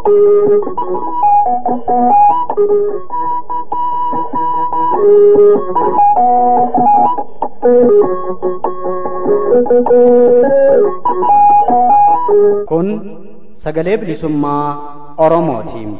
Kun sagalee bilisummaa Oromootiin.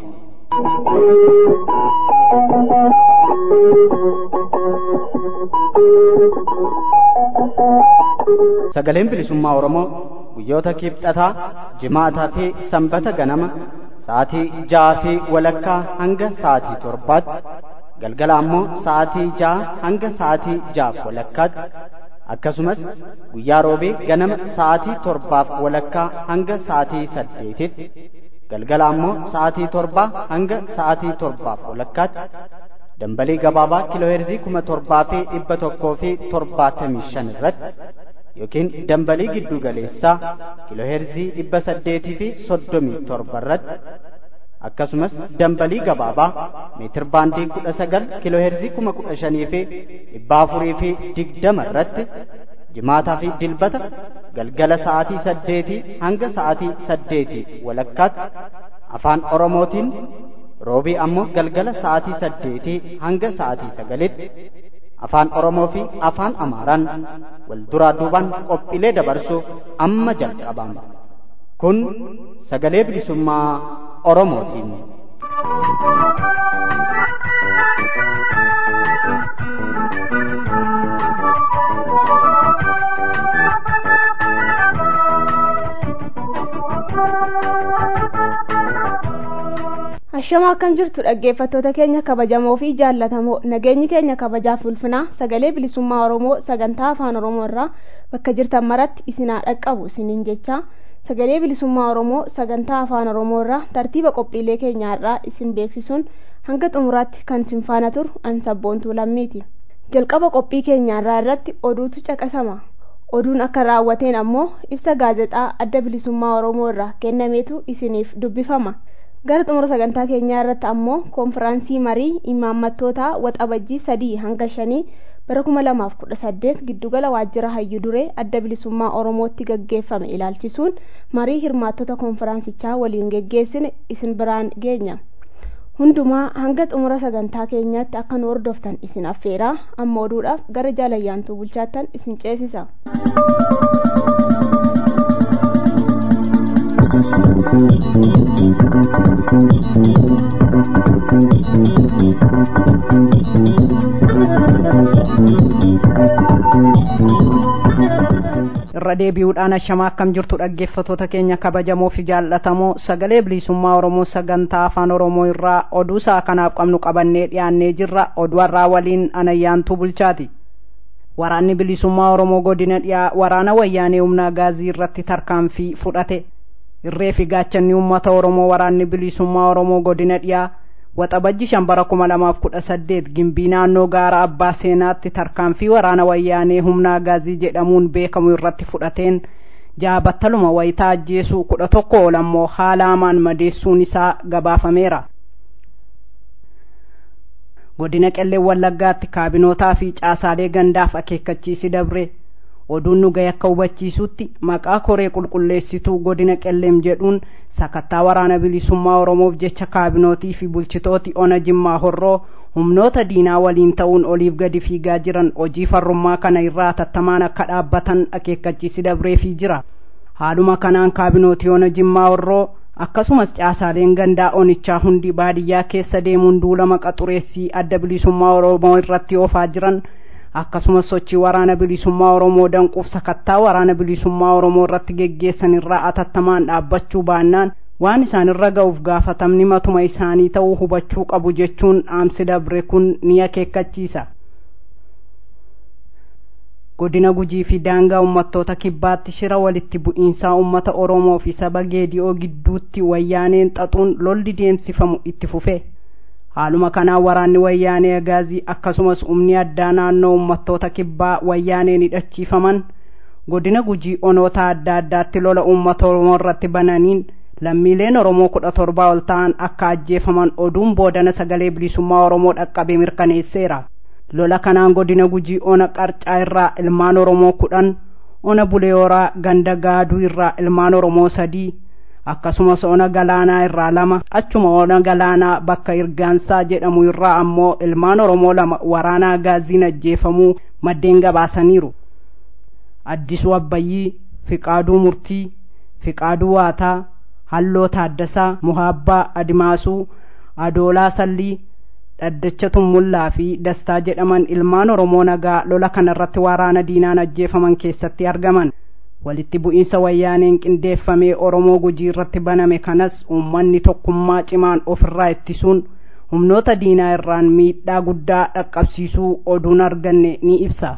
Sagaleen bilisummaa Oromoo guyyoota kibxataa, jimaataa fi sanbata ganama sa'aatii ja'aa fi walakkaa hanga sa'aatii torbaatti galgala ammoo sa'aatii ja'a hanga sa'aatii ja'aaf walakkaatti akkasumas guyyaa roobee ganama sa'aatii torbaaf walakkaa hanga sa'aatii saddeetitti galgala ammoo sa'aatii torbaa hanga sa'aatii torbaaf walakkaatti dambalii gabaabaa kiilooheerzii kuma torbaa fi dhibba tokkoo fi torbaatamii shan irratti yookiin dambalii giddu galeessaa kiilooheerzii dhibba saddeetii fi soddomii torba irratti akkasumas dambalii gabaabaa meetir baandii kudha sagal kiilooheerzii kuma kudha shanii fi dhibba afurii fi digdama irratti jimaataa fi dilbata galgala sa'aatii saddeetii hanga sa'aatii saddeetii walakkaatti afaan oromootiin roobii ammoo galgala sa'aatii saddeetii hanga sa'aatii sagalitti afaan oromoo fi afaan amaaraan wal duraa duubaan qophiilee dabarsuuf amma jalqabama kun sagalee bilisummaa oromootiin. Hashama akkam jirtu dhaggeeffattoota keenya kabajamoo fi jaallatamoo nageenyi keenya kabajaaf ulfinaa sagalee bilisummaa Oromoo sagantaa afaan Oromoo irraa bakka jirtan maratti isinaa dhaqqabu isiniin jecha sagalee bilisummaa Oromoo sagantaa afaan Oromoo irraa tartiiba qophiilee keenyaa irraa isin beeksisuun hanga xumuraatti kan isin faana turu an sabboontuu lammiiti. Jalqaba qophii keenyaa irraa irratti oduutu caqasama. Oduun akka raawwateen ammoo ibsa gaazexaa adda bilisummaa Oromoo irraa kennameetu isiniif dubbifama. gara xumura sagantaa keenyaa irratti ammoo koonfiraansii marii imaammattootaa waxabajjii sadii hanga shanii bara kuma lamaaf kudha saddeet giddugala waajjira hayyu duree adda bilisummaa oromootti gaggeeffame ilaalchisuun marii hirmaattota koonfiraansichaa waliin geggeessine isin biraan geenya hundumaa hanga xumura sagantaa keenyaatti akka nu hordoftan isin affeeraa amma oduudhaaf gara jaalayyaantuu bulchaattan isin ceesisa. irra deebi'uudhaan ashamaa akkam jirtu dhaggeeffatoota keenya kabajamoo fi jaallatamoo sagalee bilisummaa oromoo sagantaa afaan oromoo irraa oduu isaa kanaaf qabnu qabannee dhiyaannee jirra oduarraa waliin anayyaantuu bulchaati waraanni bilisummaa oromoo godina dhiyaa waraana wayyaanee humnaa gaazii irratti tarkaanfii fudhate irree fi gaachanni uummata oromoo waraanni bilisummaa oromoo godina dhiyaa waxabajji shan bara kuma lamaaf kudha saddeet gimbii naannoo gaara abbaa seenaatti tarkaanfii waraana wayyaanee humnaa gaazii jedhamuun beekamu irratti fudhateen jaha battaluma wayitaa ajjeesuu kudha tokko ol ammoo haala hamaan madeessuun isaa gabaafameera godina qellee wallaggaatti kaabinootaa fi caasaalee gandaaf akeekkachiisi dabre oduun nu gahe akka hubachiisutti maqaa koree qulqulleessituu godina qelleem jedhuun sakattaa waraana bilisummaa oromoof jecha kaabinootii fi bulchitooti ona jimmaa horroo humnoota diinaa waliin ta'uun oliif gadi fiigaa jiran hojii farrummaa kana irraa tattamaan akka dhaabbatan akeekkachiisi dabreefii jira haaluma kanaan kaabinootii ona jimmaa horroo akkasumas caasaaleen gandaa onichaa hundi baadiyyaa keessa deemuun duulama qaxureessii adda bilisummaa oromoo irratti oofaa jiran akkasumas sochii waraana bilisummaa oromoo danquuf sakattaa waraana bilisummaa oromoo irratti geggeessan irraa atattamaan dhaabbachuu baannaan waan isaan irra ga'uuf gaafatamni matuma isaanii ta'uu hubachuu qabu jechuun dhaamsi dabre kun ni akeekkachiisa godina gujii fi daangaa uummattoota kibbaatti shira walitti bu'iinsaa uummata oromoo fi saba geedi'oo gidduutti wayyaaneen xaxuun lolli deemsifamu itti fufe haaluma kanaan waraanni wayyaanee agaazii akkasumas humni addaa naannoo uummattoota kibbaa wayyaaneen hidhachiifaman godina gujii onoota adda addaatti lola uummata oromoo irratti bananiin lammiileen oromoo kudha torbaa ol ta'an akka ajjeefaman oduun boodana sagalee bilisummaa oromoo dhaqqabe mirkaneesseera lola kanaan godina gujii ona qarcaa irraa ilmaan oromoo kudhan ona buleeyoraa ganda gaaduu irraa ilmaan oromoo sadii akkasumas ona galaanaa irraa lama achuma ona galaanaa bakka irgaansaa jedhamu irraa ammoo ilmaan oromoo lama waraanaa gaaziin ajjeefamuu maddeen gabaasaniiru addisuu abbayyii fiqaaduu murtii fiqaaduu waataa halloo taaddasaa muhaabbaa adimaasuu adoolaa sallii dhaddacha tummullaa fi dastaa jedhaman ilmaan oromoo nagaa lola kanarratti waraana diinaan ajjeefaman keessatti argaman walitti bu'iinsa wayyaaneen qindeeffamee oromoo gujii irratti baname kanas uummanni tokkummaa cimaan ofirraa ittisuun humnoota diinaa irraan miidhaa guddaa dhaqqabsiisuu oduun arganne ni ibsa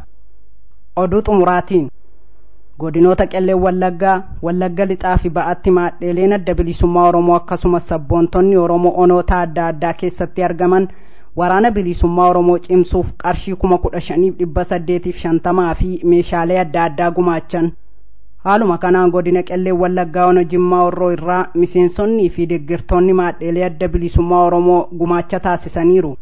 oduu xumuraatiin godinoota qellee wallaggaa wallagga lixaa fi ba'atti maadheeleen adda bilisummaa oromoo akkasumas sabboontonni oromoo onoota adda addaa keessatti argaman waraana bilisummaa oromoo cimsuuf qarshii kuma kudha shaniif dhibba saddeetiif shantamaa fi meeshaalee adda addaa gumaachan haaluma kanaan godina qellee wallaggaa ona jimmaa orroo irraa miseensonnii fi deeggartoonni maadheelee adda bilisummaa oromoo gumaacha taasisaniiru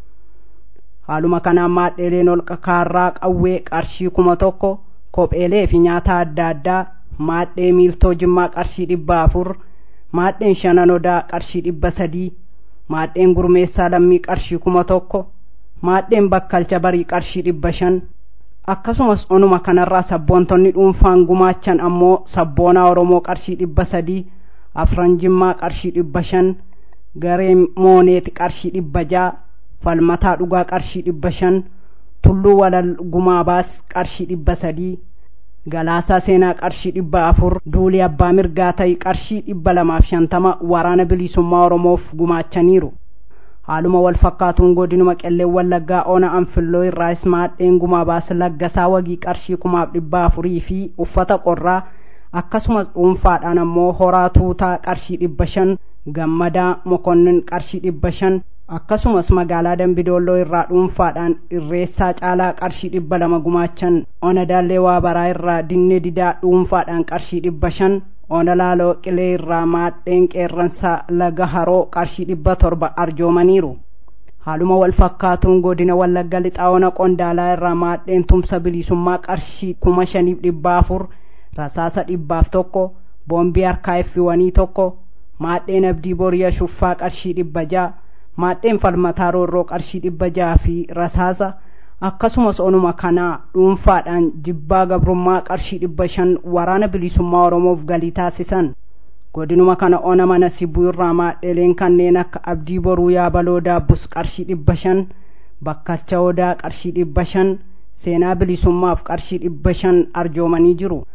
haaluma kanaan maadheeleen holqa kaarraa qawwee qarshii kuma tokko kopheelee fi nyaata adda addaa maadhee miiltoo jimmaa qarshii dhibba afur maadheen shanan odaa qarshii dhibba sadii maadheen gurmeessaa lammii qarshii kuma tokko maadheen bakkalcha barii qarshii dhibba shan akkasumas onuma kanarraa sabboontonni dhuunfaan gumaachan ammoo sabboonaa oromoo qarshii dhibba sadii afran jimmaa qarshii dhibba shan garee mooneeti qarshii dhibba jaa falmataa dhugaa qarshii dhibba shan tulluu walal gumaabaas qarshii dhibba sadii galaasaa seenaa qarshii dhibba afur duulii abbaa mirgaa ta'e qarshii dhibba lamaaf shantama waraana bilisummaa oromoof gumaachaniiru haaluma wal fakkaatuun godinuma qellee wallaggaa ona anfilloo irraas maadheen gumaabaas laggasaa wagii qarshii kumaaf dhibba afurii fi uffata qorraa akkasumas dhuunfaadhaan ammoo horaa tuutaa qarshii dhibba shan gammadaa mokonnin qarshii dhibba shan akkasumas magaalaa dambidoolloo irraa dhuunfaadhaan irreessaa caalaa qarshii dhibba lama gumaachan ona daallee waa baraa irraa dinne didaa dhuunfaadhaan qarshii dhibba shan ona laaloo qilee irraa maadheen qeerransaa laga haroo qarshii dhibba torba arjoomaniiru haaluma wal fakkaatuun godina wallagga lixaa ona qondaalaa irraa maadheen tumsa bilisummaa qarshii kuma shaniif dhibba afur rasaasa dhibbaaf tokko boombii harkaa effiwanii tokko maadheen abdii boriya shuffaa qarshii dhibba jaa maadheen falmataa roorroo qarshii dhibba jaa fi rasaasa akkasumas onuma kanaa dhuunfaadhaan jibbaa gabrummaa qarshii dhibba shan waraana bilisummaa oromoof galii taasisan godinuma kana ona mana sibuu irraa maadheleen kanneen akka abdii boruu yaabaloo daabbus qarshii dhibba shan bakkalcha odaa qarshii dhibba shan seenaa bilisummaaf qarshii dhibba shan arjoomanii jiru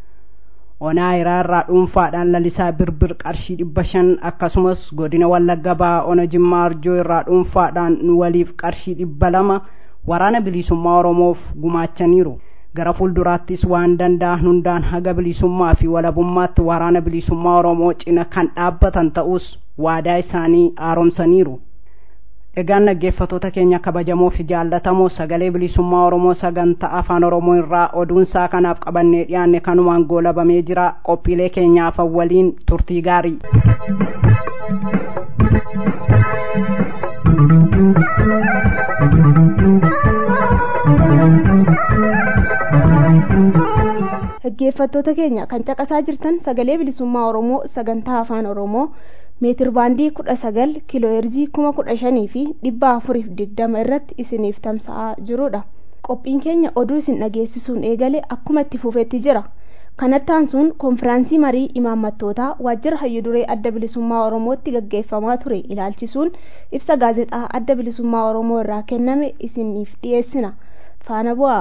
onaa hiraa irraa dhuunfaadhaan lalisaa birbir qarshii dhibba shan akkasumas godina wallagga ba'aa ona jimmaa arjoo irraa dhuunfaadhaan nu waliif qarshii dhibba lama waraana bilisummaa oromoof gumaachaniiru gara fuulduraattis waan danda'an hundaan haga bilisummaa fi walabummaatti waraana bilisummaa oromoo cina kan dhaabbatan ta'us waadaa isaanii haaromsaniiru egaan dhaggeeffatoota keenya kabajamoo fi jaallatamoo sagalee bilisummaa oromoo sagantaa afaan oromoo irraa oduunsaa kanaaf qabannee dhiyaanne kanumaan goolabamee jira qophiilee keenyaaf waliin turtii gaarii dhaggeeffattoota keenya kan caqasaa jirtan sagalee bilisummaa oromoo sagantaa afaan oromoo meetir baandii kudha sagal kiilooheerzii kuma kudha shanii fi dhibba afuriif digdama irratti isiniif tamsa'aa jirudha qophiin keenya oduu isin dhageessisuun eegale akkuma itti fufetti jira kanatti aansuun konfiraansii marii imaammattootaa waajjira hayyuduree adda bilisummaa oromootti gaggeeffamaa ture ilaalchisuun ibsa gaazexaa adda bilisummaa oromoo irraa kenname isiniif dhiyeessina faana bu'aa.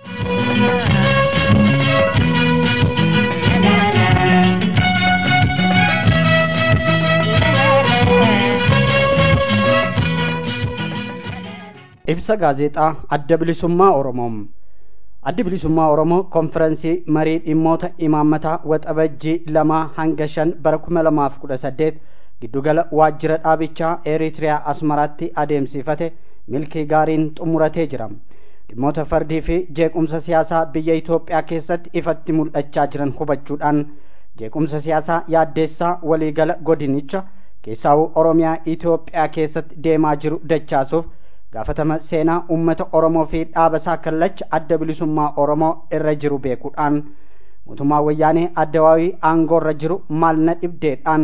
ibsa gaazexaa adda bilisummaa oromoo addi bilisummaa oromoo konfirensii marii dhimmoota imaammataa waxabajjii lamaa hanga shan bara kuma lamaaf kudha saddeet giddugala waajjira dhaabichaa eritiriyaa asmaraatti adeemsifate milkii gaariin xumuratee jira dhimmoota fardii fi jeequmsa siyaasaa biyya itoophiyaa keessatti ifatti mul'achaa jiran hubachuudhaan jeequmsa siyaasaa yaaddeessaa waliigala godinicha keessaawuu oromiyaa itoophiyaa keessatti deemaa jiru dachaasuuf gaafatama seenaa ummata oromoo fi dhaabasaa kallacha adda bilisummaa oromoo irra jiru beekuudhaan mootummaa wayyaanee addawaawii aangoorra jiru maalna dhibdeedhaan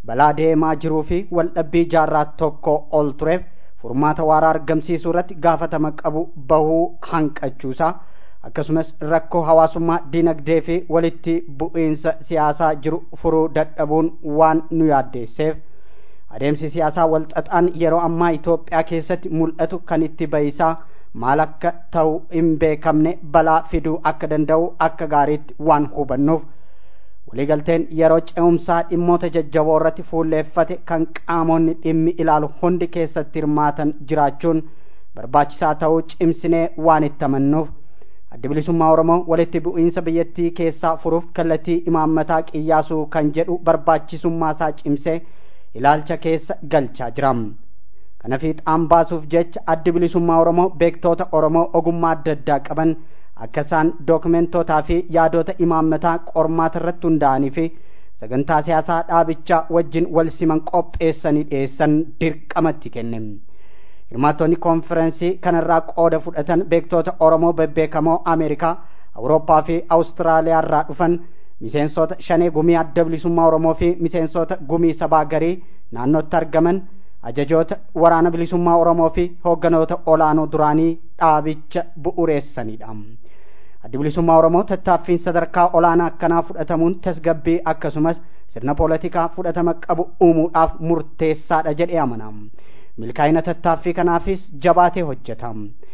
balaa deemaa jiruu fi waldhabbii jaarraa tokko ol tureef furmaata waaraa argamsiisuu irratti gaafatama qabu bahuu hanqachuusaa akkasumas rakkoo hawaasummaa dinagdee fi walitti bu'iinsa siyaasaa jiru furuu dadhabuun waan nu yaaddeesseef adeemsi siyaasaa walxaxaan yeroo ammaa Itoophiyaa keessatti mul'atu kan itti bahisaa maal akka ta'u hin beekamne balaa fiduu akka danda'u akka gaariitti waan hubannuuf waliigalteen yeroo ce'umsaa dhimmoota jajjaboo irratti fuulleeffate kan qaamonni dhimmi ilaalu hundi keessatti hirmaatan jiraachuun barbaachisaa ta'uu cimsinee waan itti amannuuf adda bilisummaa oromoo walitti bu'iinsa biyyattii keessaa furuuf kallattii imaammataa qiyyaasuu kan jedhu barbaachisummaa isaa cimsee ilaalcha keessa galchaa jira kana fiixaan baasuuf jecha addi bilisummaa oromoo beektoota oromoo ogummaa adda addaa qaban akka isaan dookumentootaa fi yaadota imaammataa qormaata irratti hundaa'anii fi sagantaa siyaasaa dhaabichaa wajjin wal siman qopheessanii dhiyeessan dirqamatti kenne hirmaattonni konferensii kanarraa qooda fudhatan beektoota oromoo bebbeekamoo ameerikaa awurooppaa fi awustiraaliyaa irraa dhufan miseensota shanee gumii adda bilisummaa oromoo fi miseensota gumii sabaa garii naannootti argaman ajajoota waraana bilisummaa oromoo fi hoogganoota olaanoo duraanii dhaabicha bu'uureessanidha addi bilisummaa oromoo tattaaffiin sadarkaa olaanaa akkanaa fudhatamuun tasgabbii akkasumas sirna poolitikaa fudhatama qabu uumuudhaaf murteessaadha jedhee amana milkaa'ina tattaaffii kanaafis jabaatee hojjeta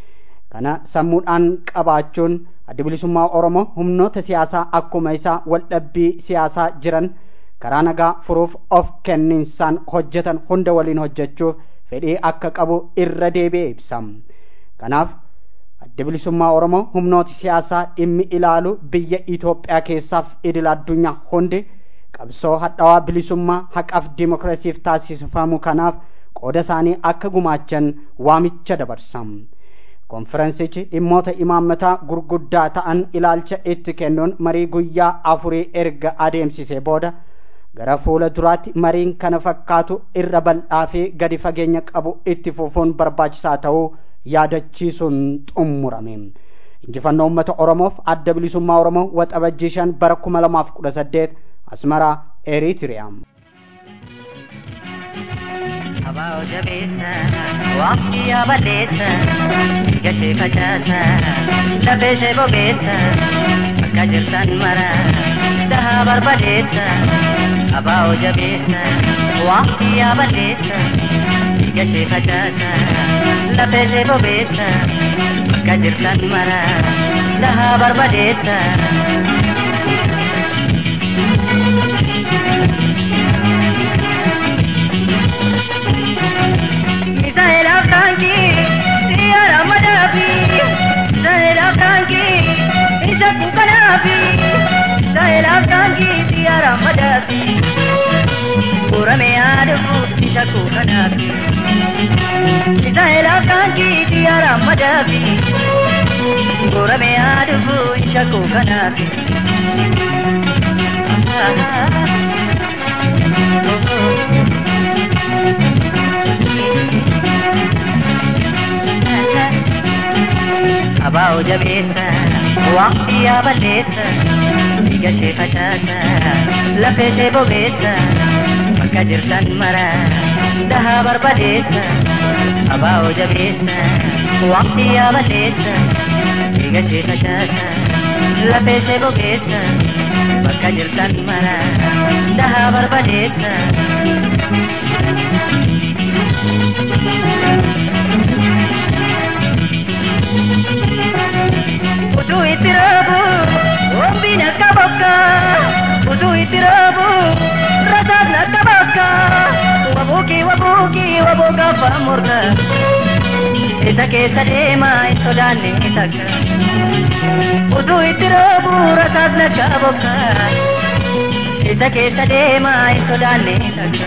kana sammuudhaan qabaachuun addi bilisummaa oromoo humnoota siyaasaa akkuma isaa waldhabbii siyaasaa jiran karaa nagaa furuuf of kenninsaan hojjetan hunda waliin hojjechuuf fedhii akka qabu irra deebi'ee ibsa kanaaf adda bilisummaa oromoo humnooti siyaasaa dhimmi ilaalu biyya Itoophiyaa keessaaf idil addunyaa hundi qabsoo hadhaawaa bilisummaa haqaaf dimokiraasiif taasifamu kanaaf qooda isaanii akka gumaachan waamicha dabarsa konferensichi dhimmoota imaammataa gurguddaa ta'an ilaalcha itti kennuun marii guyyaa afurii erga adeemsisee booda gara fuula duraatti mariin kana fakkaatu irra bal'aa fi gadi fageenya qabu itti fufuun barbaachisaa ta'uu yaadachiisuun xummurame injifannoo uummata oromoof adda bilisummaa oromoo waxabajjii shan bara kuma lamaaf kudha saddeet asmaraa eritiriyaam Abaa jabeessa waqtii yaabaleessa gashee facaasa lafee ishee bobeessa bakka jirtan mara dahaa barbadeessa abaa jabeessa waqtii yaabaleessa gashee facaasa lafee ishee bobeessa bakka jirtan mara dahaa barbadeessa. Misaela kanki, siyara madafi. Misaela kanki, isha kukanafi. Misaela kanki, siyara madafi. Kurame adufu, isha kukanafi. Misaela kanki, siyara madafi. Kurame adufu, isha kukanafi. Abaa jabeessa waqtii yaabaleessa dhiiga ishee facaasa lafee ishee bobeessa bakka jirtan mara dahaa barbadeessa abaa jabeessa waqtii yaabaleessa dhiiga ishee facaasa lafee ishee bobeessa bakka jirtan mara dahaa barbadeessa. Utuu itti raabu wambiin akka bakka utuu itti raabu rasaan akka bakka wabuuki wabuuki waboo gaafa morka isa keessa deemaa hin sodaanne takka utuu itti raabu rasaan akka bakka isa keessa deemaa hin sodaanne takka.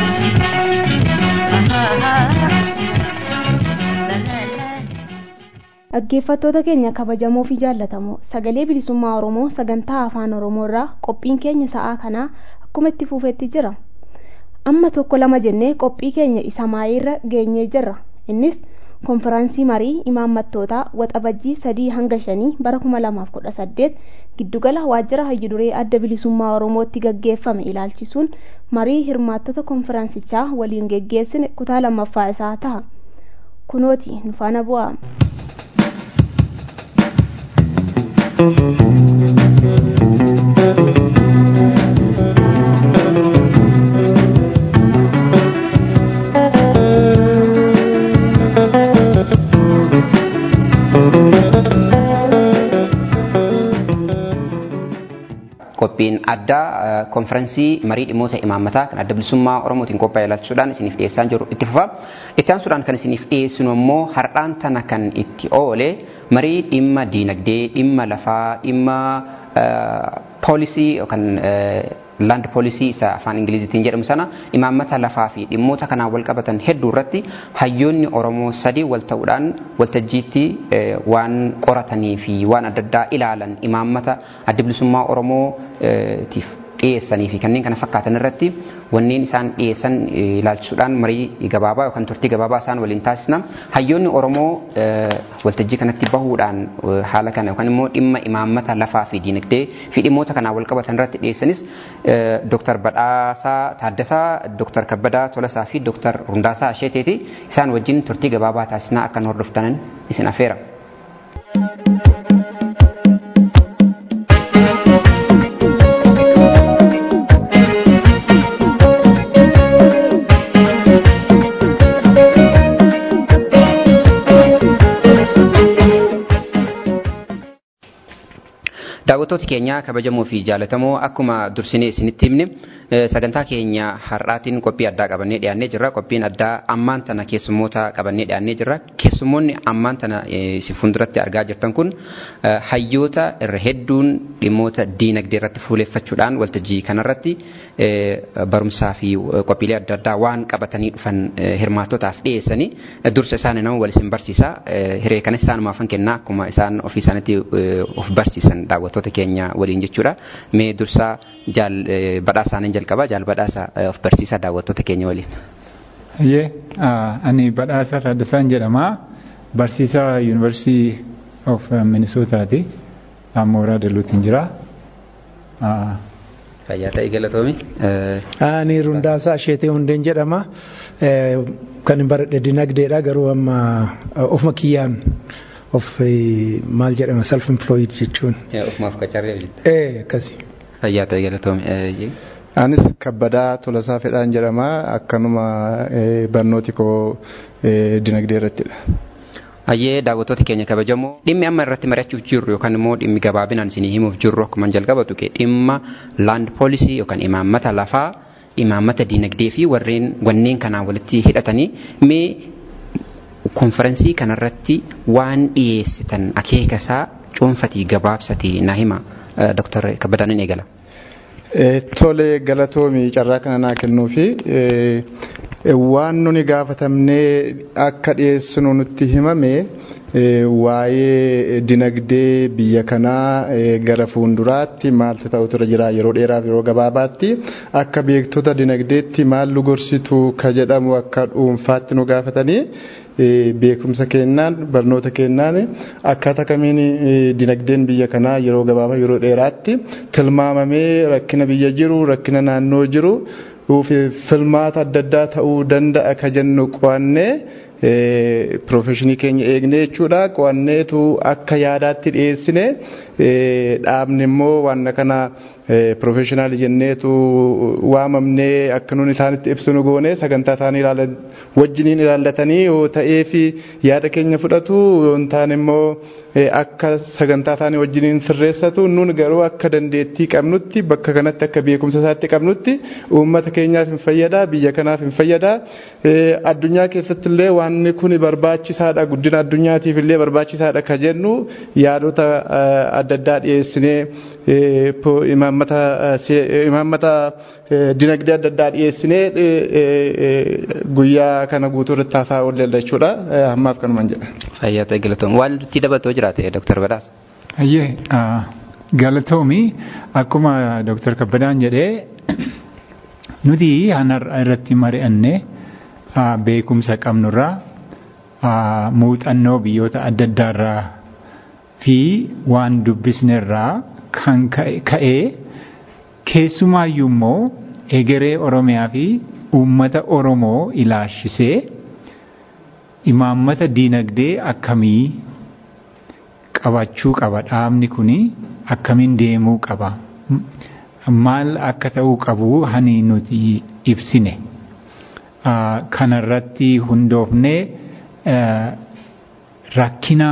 dhaggeeffattoota keenya kabajamoo fi jaallatamoo sagalee bilisummaa oromoo sagantaa afaan oromoo irraa qophiin keenya sa'aa kanaa akkuma itti fuufetti jira amma tokko lama jennee qophii keenya isa maayiirra geenyee jirra innis konfiraansii marii imaammattootaa waxabajjii sadii hanga shanii bara kuma lamaaf kudha saddeet giddugala waajjira hayyuduree adda bilisummaa oromootti gaggeeffame ilaalchisuun marii hirmaattota konfiraansichaa waliin geggeessine kutaa lammaffaa isaa ta'a kunooti nu faana bu'aa. qophiin addaa konferensii marii dhimmoota imaammataa kan adda bilisummaa oromootiin qophaa'e ilaalchisuudhaan isiniif dhiyeessaa jiru itti fufa. Itti aansuudhaan kan isiniif dhiyeessinu immoo har'aan tana kan itti oole marii dhimma diinagdee, dhimma lafaa, dhimma poolisii yookaan laand poolisii isa afaan ingilizitiin jedhamu sana imaammata lafaa fi dhimmoota kanaan wal qabatan hedduu irratti hayyoonni oromoo sadii wal ta'uudhaan waltajjiitti waan qoratanii fi waan adda addaa ilaalan imaammata adda bilisummaa oromootiif dhiyeessanii fi kanneen kana fakkaatan irratti wanneen isaan dhiyeessan ilaalchisuudhaan marii gabaabaa yookaan turtii gabaabaa isaan waliin taasisna. Hayyoonni Oromoo waltajjii kanatti bahuudhaan haala kana yookaan immoo dhimma imaammata lafaa fi diinagdee fi dhimmoota kanaan wal qabatan irratti dhiyeessanis Dooktar Badhaasaa Taaddasaa, Dooktar Kabbadaa Tolasaa fi Dooktar Rundaasaa Asheeteeti. Isaan wajjin turtii gabaabaa taasisnaa akka nu hordoftanan isin afeera. daawwattooti keenya kabajamoo fi jaalatamoo akkuma dursinee isinitti himne sagantaa keenya har'aatiin qophii addaa qabannee dhiyaannee jirra qophiin addaa ammaan tana keessummoota qabannee dhiyaannee jirra keessummoonni ammaan tana si fuulduratti argaa jirtan kun hayyoota irra hedduun dhimmoota diinagdee irratti fuuleeffachuudhaan waltajjii kanarratti barumsaa fi qophiilee adda addaa waan qabatanii dhufan hirmaattotaaf dhiyeessanii dursa isaan nama wal isin barsiisa hiree kanas isaanumaafan kennaa akkuma isaan ofii isaaniitti of barsiisan daawwatu. daawwattoota keenya waliin jechuudha. Mee dursaa jaal badhaasaanin jalqaba jaal badhaasa of barsiisaa daawwattoota keenya waliin. Hayyee ani badhaasa Taddasaan jedhama. Barsiisaa Yuunivarsiitii of Minisootaati. Mooraa Daluutiin jira. Fayyaa ta'e galatoomi. Ani Rundaasaa Asheetee Hundeen jedhama. Kan hin baradhe dinagdeedha garuu amma ofuma kiyyaan of maal jedhama self employed jechuun. Ofumaaf qacarree Ee akkasi. Fayyaa ta'e galatoomi. Anis kabbadaa tolasaa fedhaan jedhama akkanuma barnooti koo dinagdee irrattidha. Hayyee daawwattoota keenya kabajamoo dhimmi amma irratti mari'achuuf jirru yookaan immoo dhimmi gabaabinaan isinii himuuf jirru akkuma jalqabatu dhimma laand poolisii yookaan imaammata lafaa imaammata diinagdee fi warreen wanneen kanaan walitti hidhatanii mee konferensii kanarratti waan dhiyeessitan akeeka isaa cuunfatii gabaabsatii naa hima Dr. Kabbadaan ni eegala. Tole galatoomii carraa kana naa kennuu fi waan nuni gaafatamnee akka dhiyeessinu nutti himame waa'ee dinagdee biyya kanaa gara fuulduraatti maaltu ta'utu irra jira yeroo dheeraaf yeroo gabaabaatti akka beektota dinagdeetti maal nu gorsitu ka jedhamu akka dhuunfaatti nu gaafatanii beekumsa kennaan barnoota kennaan akkaataa kamiin dinagdeen biyya kanaa yeroo gabaabaa yeroo dheeraatti tilmaamamee rakkina biyya jiru rakkina naannoo jiru filmaata adda addaa ta'uu danda'a ka jennu qo'annee piroofeshinii keenya eegne jechuudha qo'anneetu akka yaadaatti dhiyeessine dhaabni immoo waan kana piroofeshinaali jenneetu waamamnee akka nuun isaanitti ibsinu goone sagantaa isaanii ilaalan wajjiniin ilaallatanii yoo ta'ee fi yaada keenya fudhatu yoo hin taane immoo akka sagantaa isaanii wajjiniin sirreessatu nun garuu akka dandeettii qabnutti bakka kanatti akka beekumsa isaatti qabnutti uummata keenyaaf hin fayyada biyya kanaaf hin fayyada addunyaa keessatti illee waan kun barbaachisaadha guddina addunyaatiif illee barbaachisaadha ka jennu yaadota adda addaa dhiyeessinee imaammata dinagdee adda addaa dhiyeessinee guyyaa kana guutuu irratti haasaa oolle jechuudha ammaaf kanumaan jedha. Fayyaa ta'e galatoom waan itti dabaltoo jiraate Dr. Badhaas. Hayyee galatoomii akkuma Dr. Kabbadaan jedhee nuti hanarra irratti mari'annee beekumsa qabnurraa muuxannoo biyyoota adda addaarraa fi waan dubbisnerraa kan ka'ee keessumaayyuu immoo egeree Oromiyaa fi uummata Oromoo ilaalchisee imaammata diinagdee akkamii qabachuu qaba dhaabni kuni akkamiin deemuu qaba maal akka ta'uu qabu hani nuti ibsine kanarratti hundoofnee rakkina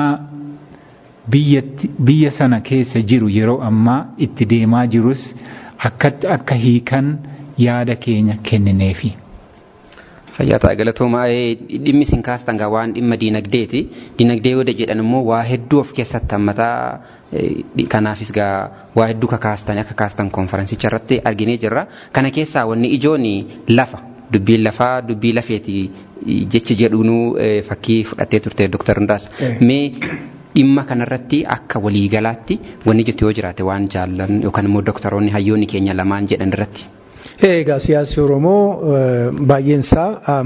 biyya sana keessa jiru yeroo ammaa itti deemaa jirus akkatti akka hiikan yaada keenya kennineefi. Fayyaa ta'a galatoomaa dhimmi isin kaastan gaa waan dhimma diinagdeeti. Diinagdee yoo jedhan immoo waa hedduu of keessatti hammataa kanaafis gaa waa hedduu kakaastan akka kaastan konferensicha irratti arginee jirra. Kana keessaa wanni ijoon lafa dubbiin lafaa dubbii lafeeti jechi jedhuunuu fakkii fudhattee turte Dr. Hundaas. Mee dhimma kanarratti akka waliigalaatti wanni jettu yoo jiraate waan jaallan yookaan immoo doktoroonni hayyoonni keenya lamaan jedhan irratti. Egaa siyaasni Oromoo baay'een isaa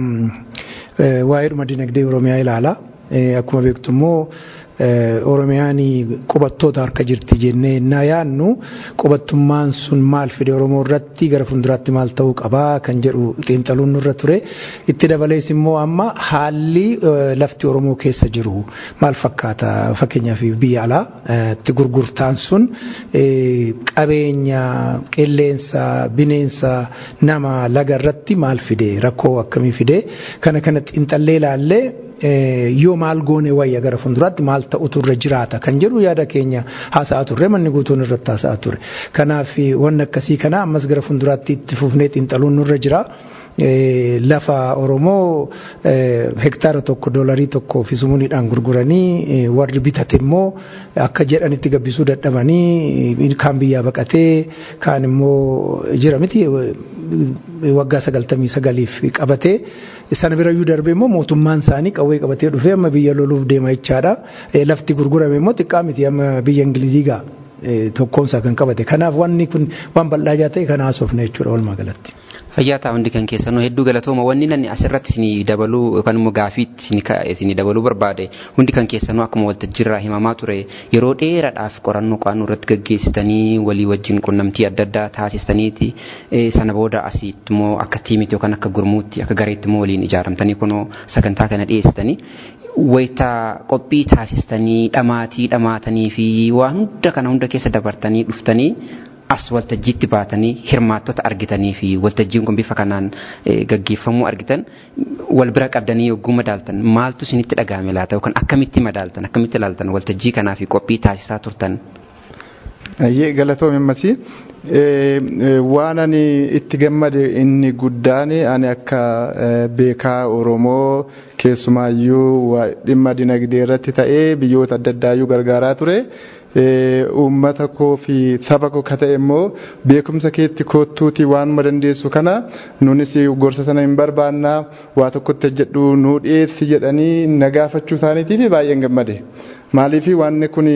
waa'ee dhuma dinagdee Oromiyaa ilaala. Akkuma beektu immoo Oromiyaan qubattoota harka jirti jennee innaa yaadnu qubattummaan sun maal fide Oromoo irratti gara fuulduraatti maal ta'uu qabaa kan jedhu xiinxaluun nurra ture. Itti dabalees immoo amma haalli lafti Oromoo keessa jiru maal fakkaata fakkeenyaaf biyya alaa itti gurgurtaan sun qabeenya qilleensa bineensa nama laga irratti maal fide rakkoo akkamii fide kana kana xiinxallee ilaallee yoo maal goone wayya gara fuulduraatti maal ta'utu irra jiraata kan jedhu yaada keenya haasa'aa turre manni guutuun irratti haasa'aa ture. Kanaaf wanni akkasii kana ammas gara fuulduraatti itti fufnee xiinxaluun nurra jira. Lafa Oromoo hektaara tokko doolarii tokko fi sumuuniidhaan gurguranii warri bitate immoo akka jedhanitti gabbisuu dadhabanii kaan biyyaa baqatee kaan immoo jira miti waggaa sagaltamii sagaliif qabatee sana birayyuu darbee immoo mootummaan isaanii qawwee qabatee dhufee amma biyya loluuf deema jechaadha. Lafti gurgurame immoo xiqqaa miti amma biyya Ingilizii gaa tokkoomsaa kan qabate. Kanaaf wanni kun waan bal'aa ta'e kan haasofne jechuudha walumaa galatti. Fayyaa ta'a hundi kan keessanuu hedduu galatooma wanni nanni asirratti isinii dabaluu yookaan immoo gaafiitti isinii dabaluu barbaade hundi kan keessanuu akkuma waltajjiirraa himamaa ture yeroo dheeraadhaaf qorannoo qo'annoo irratti gaggeessitanii walii wajjin qunnamtii adda addaa taasistaniiti sana booda asitti immoo akka tiimitti yookaan akka gurmuutti akka gareetti immoo waliin ijaaramtanii kunoo sagantaa kana dhiyeessitanii wayita qophii taasistanii dhamaatii dhamaatanii fi waan hunda kana hunda keessa dabartanii dhuftanii as waltajjiitti baatanii hirmaattota argitanii fi waltajjiin kun bifa kanaan gaggeeffamuu argitan wal bira qabdanii yogguu madaaltan maaltu isinitti dhagahame laata yookaan akkamitti madaaltan akkamitti ilaaltan waltajjii kanaa fi qophii taasisaa turtan. Ayyee galatoome ammasii waan ani itti gammade inni guddaan ani akka beekaa Oromoo keessumaayyuu dhimma dinagdee irratti ta'ee biyyoota adda addaayyuu gargaaraa ture. uummata koo fi saba koo ka ta'e immoo beekumsa keetti koottuuti waanuma dandeessu kana nunis gorsa sana hin barbaanna waa tokkotti jedhu nuu dhiyeessi jedhanii na gaafachuu isaaniitiif baay'een gammade. Maaliif wanni kun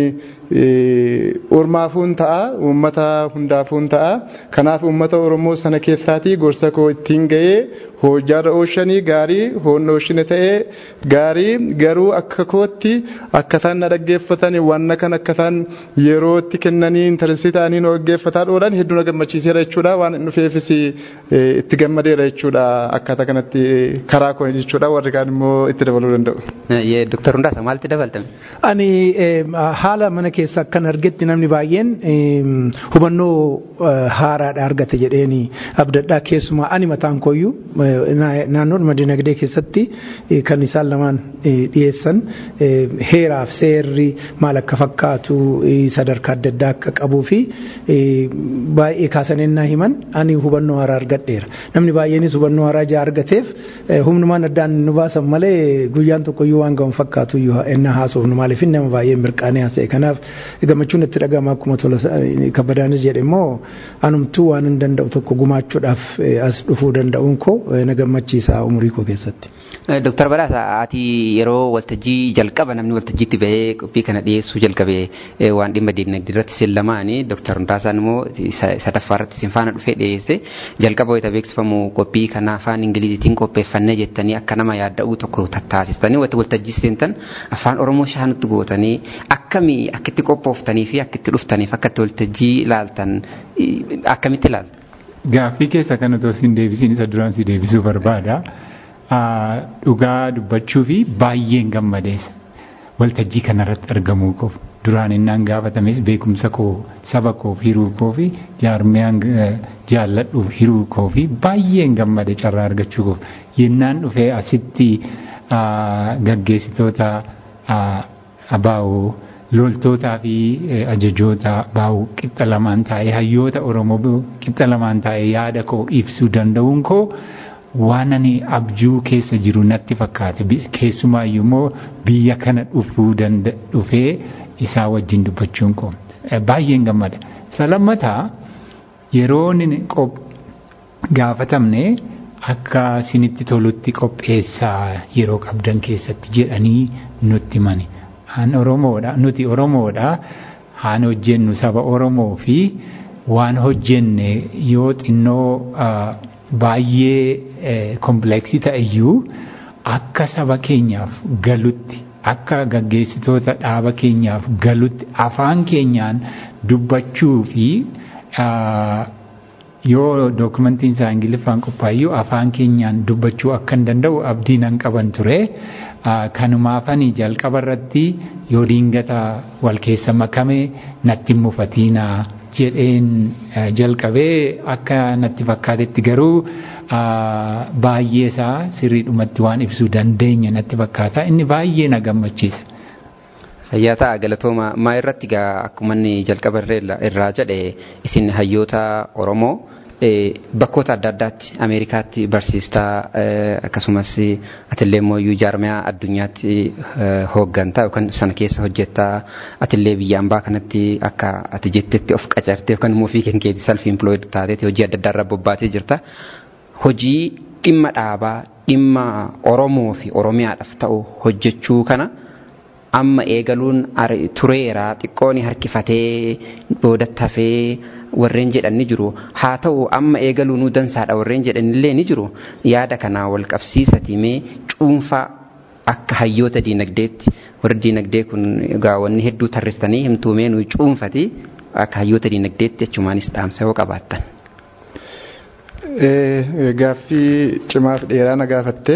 ormaafuun ta'a uummata hundaafuun ta'a kanaaf uummata Oromoo sana keessaatii gorsa koo ittiin ga'ee hojjaarra ooshanii gaarii hoonna ooshine ta'ee gaarii garuu akka kootti akka isaan na dhaggeeffatan wanna kan akka isaan yeroo itti kennanii intaresii ta'anii nu dhaggeeffataa dhoolan hedduu na gammachiiseera jechuudha waan hin dhufeefis itti gammadeera jechuudha akkaataa kanatti karaa koo jechuudha warri kaan immoo itti dabaluu danda'u. Dooktar Hundaasa maalitti dabaltame? Ani haala mana keessa akkan argetti namni baay'een hubannoo haaraadha argate jedheeni abdadhaa keessumaa ani mataan kooyyuu naannoodhuma dinagdee keessatti kan isaan lamaan dhiyeessan heeraaf seerri maal akka fakkaatu sadarkaa adda addaa akka qabuu fi baay'ee kaasaninnaa himan ani hubannoo haaraa argadheera. Namni baay'eenis hubannoo haaraa jaa argateef humnumaan addaan nu baasan malee guyyaan tokkoyyuu waan gahu fakkaatu ennaa haasofnu maaliif nama baay'ee mirqaanee haasa'e. Kanaaf gammachuun itti dhaga'ama akkuma tola kabbadaanis jedhe immoo anumtuu waan hin danda'u tokko gumaachuudhaaf as dhufuu danda'uun koo na gammachiisa umurii koo keessatti. Dooktar Badhaasa ati yeroo waltajjii jalqaba namni waltajjiitti bahee qophii kana dhiyeessuu jalqabe waan dhimma dinagdee irratti sin lamaani Dooktar Hundaasaan immoo sadaffaa irratti sin faana dhufee dhiyeesse jalqaba wayita beeksifamu qophii kana afaan Ingiliziitiin qopheeffannee jettanii akka nama yaadda'uu tokko taasistanii wayita waltajjii seentan afaan Oromoo shaanutti gootanii akkamii akkitti qophooftanii fi akkitti dhuftaniif akkatti waltajjii ilaaltan akkamitti ilaaltan? gaaffii keessa kan otoo siin deebisiin isa duraan si deebisuu barbaada. Dhugaa dubbachuu fi baay'een gammadeessa. Waltajjii kanarratti argamuu koof duraan innaan gaafatames beekumsa koo saba koof hiruu koo fi jaarmiyaan jaalladhuuf hiruu koo fi baay'een gammade carraa argachuu koof yennaan dhufee asitti gaggeessitoota abaa'oo loltootaa fi ajajoota baa'uu qixxa lamaan taa'ee hayyoota Oromoo qixxa lamaan taa'ee yaada koo ibsuu danda'uun koo waan ani abjuu keessa jiru natti fakkaate keessumaayyuu immoo biyya kana dhufuu dhufee isaa wajjin dubbachuun koo baay'een gammada. Isa lammataa yeroo gaafatamne akka isinitti tolutti qopheessaa yeroo qabdan keessatti jedhanii nutti mani. Haan Oromoodha nuti Oromoodha haan hojjennu saba Oromoo fi waan hojjenne yoo xinnoo baay'ee kompleksii ta'eyyuu akka saba keenyaaf galutti akka gaggeessitoota dhaaba keenyaaf galutti afaan keenyaan dubbachuu fi yoo dookumentiin isaa ingiliffaan qophaayyuu afaan keenyaan dubbachuu akka hin danda'u abdii nan qaban ture. Kanumaafanii jalqaba irratti yoo diingata wal keessa makame natti mufatiinaa jedheen jalqabee akka natti fakkaatetti garuu baay'ee isaa sirriidhumatti waan ibsuu dandeenya natti fakkaata inni baay'ee na gammachiisa. Fayyaa ta'a galatooma maa irratti gaa akkuma inni jalqaba irraa jedhe isin hayyoota Oromoo bakkoota adda addaatti Ameerikaatti barsiistaa akkasumas atillee immoo jaarmiyaa addunyaatti hooggantaa yookaan sana keessa hojjettaa atillee biyya ambaa kanatti akka ati jettetti of qacartee yookaan immoo ofii keetii self employed taateeti hojii adda addaa irra bobbaatee jirta. Hojii dhimma dhaabaa dhimma Oromoo fi Oromiyaadhaaf ta'u hojjechuu kana amma eegaluun tureera xiqqoon harkifatee boodatti hafee warreen jedhan ni jiru haa ta'u amma eegaluu nu dansaadha warreen jedhan illee ni jiru yaada kanaa wal qabsiisati mee cuunfaa akka hayyoota diinagdeetti warri diinagdee kun gaawwanni hedduu tarristanii himtuumee nu cuunfati akka hayyoota diinagdeetti jechumaanis dhaamsa yoo qabaattan. Gaaffii cimaaf dheeraa na gaafatte.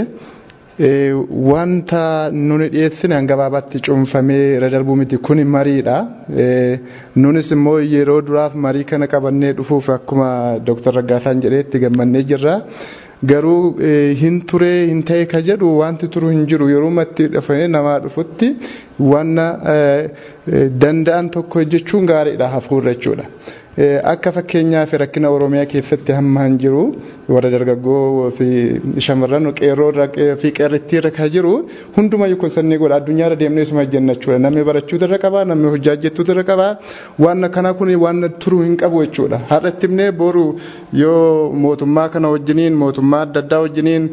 wanta nuni dhiyeessine gabaabaatti cuunfamee irra darbuu miti kun mariidha. Nunis immoo yeroo duraaf marii kana qabannee dhufuuf akkuma Dr. Raggaasaan jedheetti gammannee jirra. Garuu hin turee hin ta'e ka jedhu wanti turu hin jiru yeroo matti dhufanii namaa dhufutti wanna danda'an tokko hojjechuun gaariidha hafuurra jechuudha. akka fakkeenyaaf rakkina oromiyaa keessatti hamma hin jiru warra dargaggoo fi shamarran qeerroo fi qeerrittii irra kan jiru hundumayyuu kun sannii godha addunyaa irra deemnee isuma jenna jechuudha namni barachuu irra qaba namni hojjaa hojjechuu irra qaba waan kana kun waan turuu hin qabu jechuudha har'atti imnee boru yoo mootummaa kana wajjiniin mootummaa adda addaa wajjiniin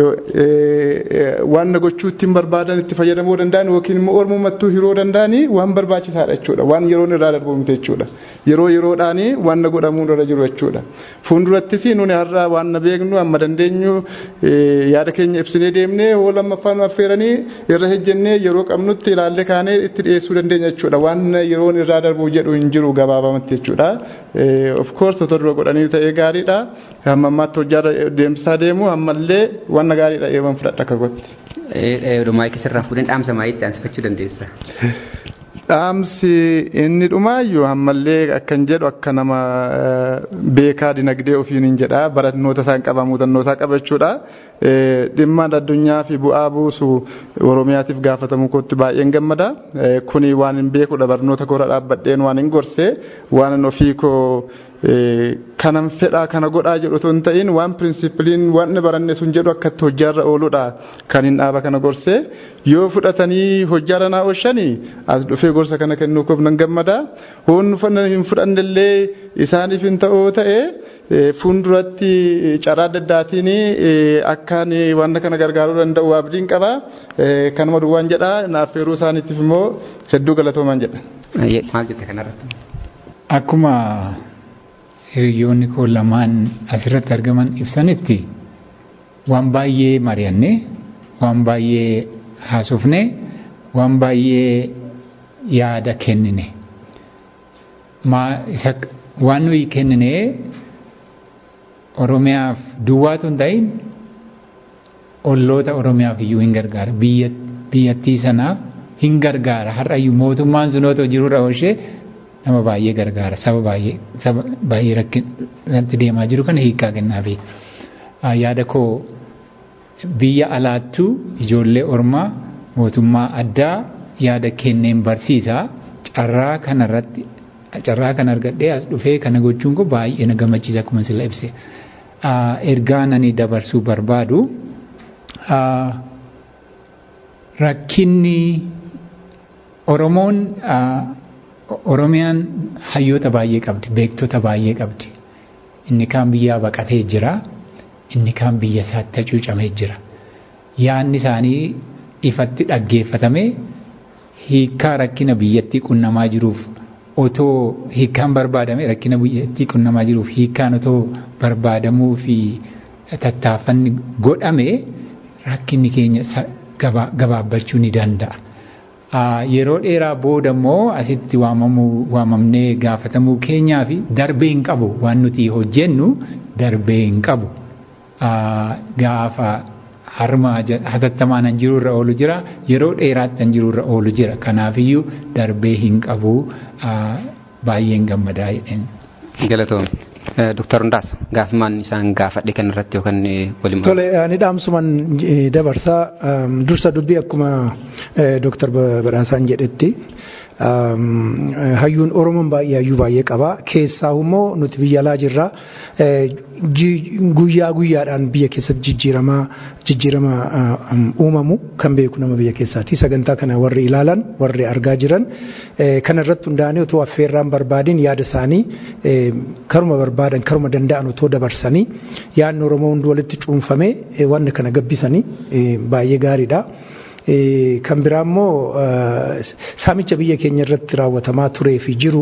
waan gochuu ittiin barbaadan itti fayyadamuu danda'an yookiin immoo ormumattuu hiroo danda'anii waan barbaachisaadha jechuudha waan yeroon irraa darbu miti jechuudha yeroo yeroodhaan ta'anii waan godhamuu irra jiru jechuudha. Fuuldurattis nuni har'a waan beeknu amma dandeenyu yaada keenya ibsinee deemnee hoo lammaffaan affeeranii irra hejjennee yeroo qabnutti ilaallee kaanee itti dhiyeessuu dandeenya jechuudha. Waan yeroon irraa darbu jedhu hin jiru gabaabamatti jechuudha. Of course otoo dura godhanii ta'ee gaariidha. Amma ammaatti hojjaa deemsisaa deemu ammallee waan gaariidha eeban fudhadha akka gotti. Maayikii sirraa fuudheen dhaamsa maayitti aansifachuu dandeessa. Dhaamsi inni dhumaayyuu ammallee akkan jedhu akka nama beekaa dinagdee ofiin hin jedha barannoota isaan qaba muuxannoo isaa qaba jechuudha. Dhimma addunyaa fi bu'aa buusu Oromiyaatiif gaafatamuu kootti baay'een gammada. Kuni waan hin beekudha barnoota koora dhaabbadheen waan hin gorse waan ofii koo kanan fedhaa kana godhaa jedhu otoo hin ta'in waan pirinsipiliin waan baranne sun jedhu akkatti hojjaarra ooludha kan hin dhaaba kana gorse yoo fudhatanii hojjaarra naa oolchanii as dhufee gorsa kana kennuu koof nan gammada hoon hin fudhannellee isaaniif hin ta'uu ta'e fuulduratti carraa adda addaatiin akkaan waan kana gargaaruu danda'u abdiin qaba kanuma duwwaan jedha naaffeeruu isaaniitiif immoo hedduu galatoomaan jedha. Maal jette kanarratti? Akkuma hiriyoonni koo lamaan asirratti argaman ibsanitti waan baay'ee mari'anne waan baay'ee haasofne waan baay'ee yaada kennine waan nuyi kennine Oromiyaaf duwwaatu hin ta'in olloota Oromiyaaf iyyuu hin gargaara. Biyyattii sanaaf hin gargaara. Har'ayyuu mootummaan sun otoo jirurra oolchee nama baay'ee gargaara. Saba baay'ee saba baay'ee rakkinatti deemaa jiru kana hiikaa kennaafi. Yaada koo biyya alaattuu ijoollee ormaa mootummaa addaa yaada kenneen barsiisaa carraa kanarratti carraa kan argadhee as dhufee kana gochuun koo baay'ee na gammachiisa akkuma sila ibse. Ergaa nani dabarsuu barbaadu rakkinni Oromoon Oromiyaan hayyoota baay'ee qabdi, beektota baay'ee qabdi. Inni kaan biyyaa baqatee jira, inni kaan biyya isaatti hacuucamee jira. Yaanni isaanii ifatti dhaggeeffatame hiikaa rakkina biyyattii qunnamaa jiruuf otoo hiikkaan barbaadame rakkina biyyattii qunnamaa jiruuf hiikkaan otoo barbaadamuu fi tattaaffanni godhame rakkinni keenya gabaabbachuu ni danda'a. Yeroo dheeraa booda immoo asitti waamamnee gaafatamuu keenyaa fi darbee hin qabu waan nuti hojjennu darbee hin qabu. Gaafa harma hatattamaan an jirurra oolu jira yeroo dheeraatti an jirurra oolu jira kanaafiyyuu darbee hin qabu baay'een gammadaa jedheen. Galatoom. Dooktar Hundaas gaafimaan isaan gaafadhe kan irratti yookaan waliin. Tole ani dhaamsuman dabarsaa dursa dubbii akkuma Dooktar Badhaasaan jedhetti hayyuun Oromoon baay'ee hayyuu baay'ee qaba keessaa immoo nuti biyya alaa jirra guyyaa guyyaadhaan biyya keessatti jijjiiramaa jijjiirama uumamu kan beeku nama biyya keessaati sagantaa kana warri ilaalan warri argaa jiran kana irratti hundaa'anii otoo affeerraan barbaadin yaada isaanii karuma barbaadan karuma danda'an otoo dabarsanii yaadni Oromoo hundi walitti cuunfamee wanna kana gabbisanii baay'ee gaariidha. Kan biraa immoo saamicha biyya keenya irratti raawwatamaa turee fi jiru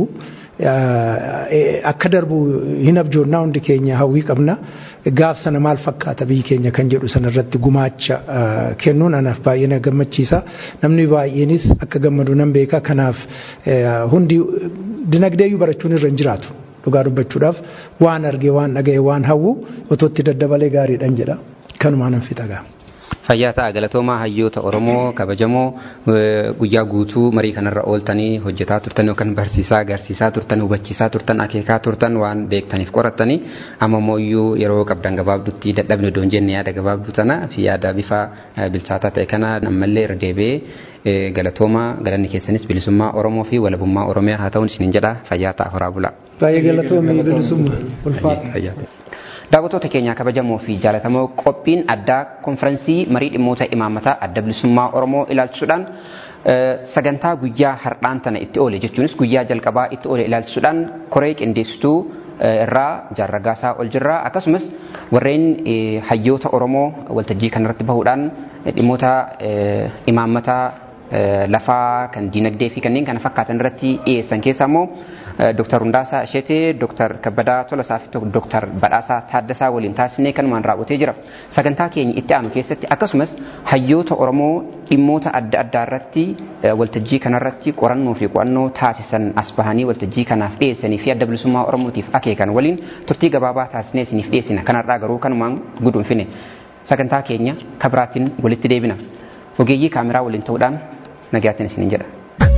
akka darbu hin abjoonnaa hundi keenya hawwii qabna. Gaaf sana maal fakkaata biyyi keenya kan jedhu sana irratti gumaacha kennuun anaaf baay'ee na gammachiisa. Namni baay'eenis akka gammadu nan beeka. Kanaaf hundi dinagdeeyyuu barachuun irra hin jiraatu. Dhugaa dubbachuudhaaf waan argee waan dhaga'e waan hawwu otoo itti daddabalee gaariidhaan jedha. Kanumaan nan fixa gaa. Fayyaa ta'a galatoomaa hayyoota Oromoo kabajamoo guyyaa guutuu marii kanarra ooltanii hojjetaa turtan yookaan barsiisaa agarsiisaa turtan hubachiisaa turtan akeekaa turtan waan beektaniif qorattanii amma immoo yeroo qabdan gabaabduutti dadhabne doon jenne yaada gabaabduu tana fi yaada bifa bilchaataa ta'e kana ammallee irra deebi'ee galatoomaa galanni keessanis bilisummaa Oromoo fi walabummaa Oromiyaa haa ta'uun isiniin jedha fayyaa ta'a horaa bulaa. Baay'ee galatoomii bilisummaa ulfaata. Daawwattoota keenyaa kabajamoo fi jaalatamoo qophiin addaa konfiraansii marii dhimmoota imaammataa adda bilisummaa Oromoo ilaalchisuudhaan sagantaa guyyaa har'aan tana itti oole jechuunis guyyaa jalqabaa itti oole ilaalchisuudhaan koree qindeessituu irraa jaarragaasaa ol jirraa akkasumas warreen hayyoota Oromoo waltajjii kanarratti bahuudhaan dhimmoota imaammataa lafaa kan diinagdee fi kanneen kana fakkaatan irratti dhiyeessan keessaa immoo Dr. Hundaasaa Isheetee, Dr. Kabbadaa Tolasaa fi Dr. Badhaasaa Taaddasaa waliin taasisnee kanumaan raawwatee jira. Sagantaa keenya itti aanu keessatti akkasumas hayyoota Oromoo dhimmoota adda addaa irratti waltajjii kanarratti qorannoo fi qo'annoo taasisan as bahanii waltajjii kanaaf dhiyeessanii fi adda bilisummaa Oromootiif akeekan waliin turtii gabaabaa taasisnee isiniif dhiyeessina. Kanarraa garuu kanumaan guduunfine sagantaa keenya kabiraatiin walitti deebina. Ogeeyyii kaameraa waliin ta'uudhaan nagayaattiin isiniin jedha.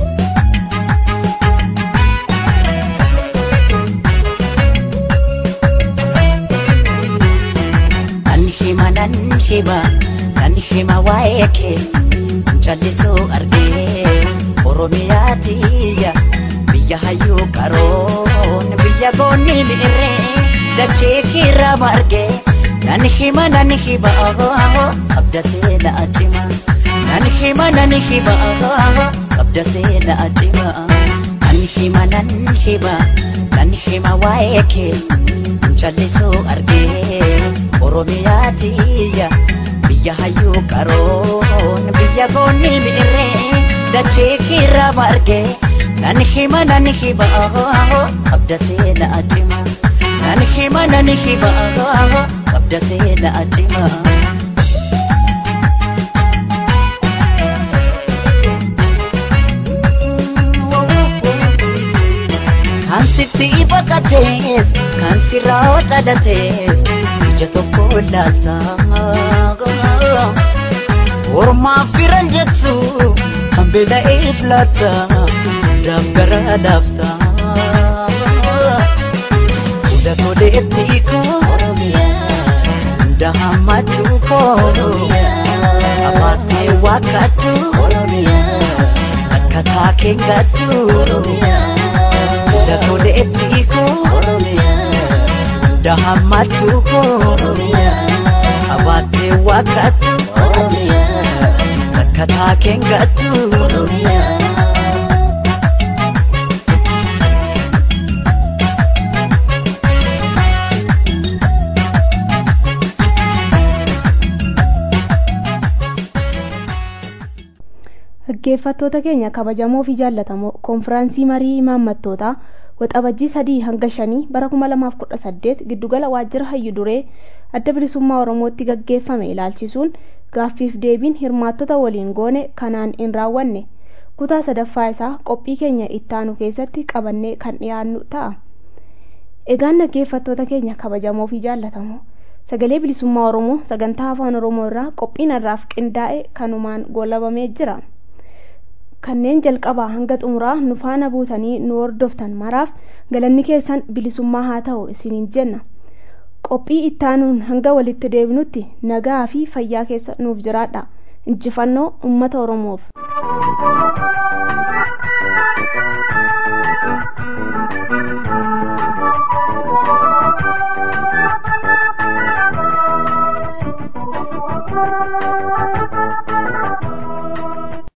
nan hima nan hima waa'ee kee callisuu argee oromiyaa tiyya biyya hayyuu qaroon biyya goonni mi'irree dachee kiirraa margee nan hima nan hima qabda seena acima nan hima nan hima qabda seena acima nan hima nan hima nan hima waa'ee kee callisuu argee oromiyaa tiyya biyya hayyuu qaroon biyya goonni mi'irree dachee kiirraa margee nan hima nan hima qabda seena acima nan hima nan hima qabda seena acima. Kan sitti baqatees kan sirraa dhalatees. ilaalta ormaaf firan jettu kan beela'eef laata daaf gara daafta hunda toleetti koo hunda hammatu koo abaatee wakkatu akka taakeen gattu hunda toleetti koo hunda hammatu koo abaatee wakkatu akka taakeen gattu. Dhaggeeffattoota keenya kabajamoo fi jaallatamoo konfiraansii marii imaammattootaa waxabajjii sadii hanga shanii bara kuma lamaaf kudha saddeet giddugala waajjira hayyu duree adda bilisummaa oromootti gaggeeffame ilaalchisuun gaaffiif deebiin hirmaattota waliin goone kanaan hin raawwanne kutaa sadaffaa isaa qophii keenya ittaanu keessatti qabannee kan dhiyaannu ta'a. Egaan dhaggeeffattoota keenya kabajamoo fi jaallatamoo sagalee bilisummaa oromoo sagantaa afaan oromoo irraa qophiin irraaf qindaa'e kanumaan goolabamee jira. kanneen jalqabaa hanga xumuraa nu faana buutanii nu hordoftan maraaf galanni keessan bilisummaa haa ta'u isiniin jenna qophii ittaanuun hanga walitti deebinutti nagaa fi fayyaa keessa nuuf jiraadha injifannoo ummata oromoof.